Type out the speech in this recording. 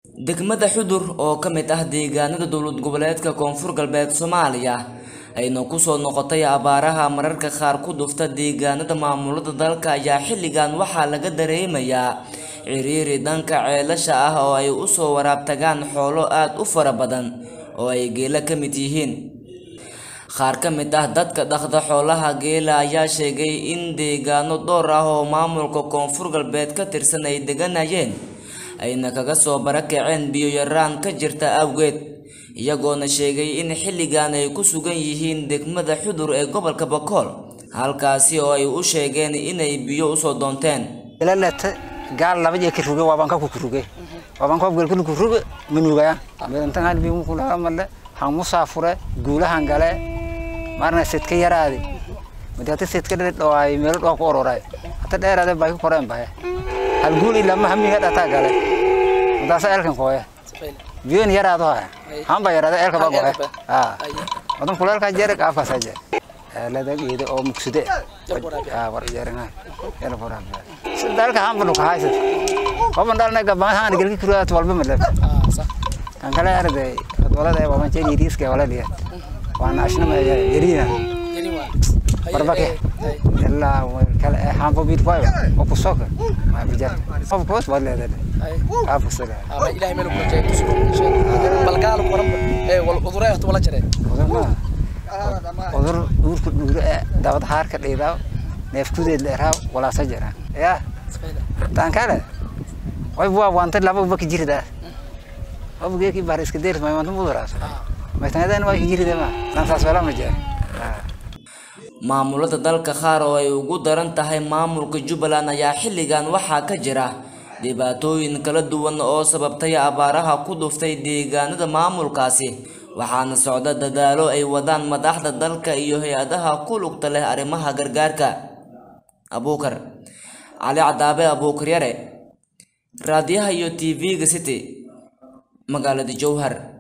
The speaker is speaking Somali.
degmada xudur oo ka mid ah deegaanada dowlad goboleedka koonfur galbeed soomaaliya ayna kusoo noqotay abaaraha mararka qaar ku dhufta deegaanada maamulada dalka ayaa xilligan waxaa laga dareemayaa ciriiri dhanka ceelasha ah oo ay usoo waraabtagaan xoolo aad u fara badan oo ay geela ka mid yihiin qaar ka mid ah dadka dhaqda xoolaha geela ayaa sheegay in deegaano dhowr ah oo maamulka koonfur galbeed ka tirsan ay deganayeen ayna kaga soo barakaceen biyo yaraan ka jirta awgeed iyagoona sheegay in xilligan ay ku sugan yihiin degmada xudur ee gobolka bakool halkaasi oo ay u sheegeen inay biyo usoo doonteen ilalete gaal laba jee kiruge waabaan ka kukuruge waabaan koob gel kuruge manugaya meelantan bi mukula malle han musaafure guulahan gale marna sedka yaraadi madata sedka dhale dhawaay meelo dhoo ku ororay hata dheeraade bay ku koreen bahe hal guul ilaa ma hamiga dhata gale madaasa elkan kooye biyoon yaraado haya hamba yaraade elka ba gohe ha wadan kuleelka jeerek afkaasa jeer ladag iyada oo mugsude war jeerina ela fora dalka hamba nuka haysad waban dhalna gabahan gelki kuraat walba malab kan kale arde walada ee waban jeeri riiska waladiya waan ashna ma yarina barbake ilaa kale hamba bid fay oo ku soka ma bijar of course wala leedahay afu saga ama ilaahay meel ku jeeyo tusoo bal gaal qoran ee wal uduray wala jareen udur uurku dhuure ee dabad haarka dhiidaa neefkudeed leeraa walaasa jira ya taan kale way buwa wanta laba uba ka jirida obugeeki bahar iska deeris may wanta muduraas maytanadaan waa ka jirida ma taan saas wala ma jeer maamulada dalka qaar oo ay ugu daran tahay maamulka jubbaland ayaa xilligan waxaa ka jira dhibaatooyin kala duwan oo sababtay abaaraha ku dhuftay deegaanada maamulkaasi waxaana socda dadaalo ay wadaan madaxda dalka iyo hay-adaha ku lugta leh arrimaha gargaarka abuukar cali cadaabe abuukar yare raadiyaha iyo t v-ga city magaalada jowhar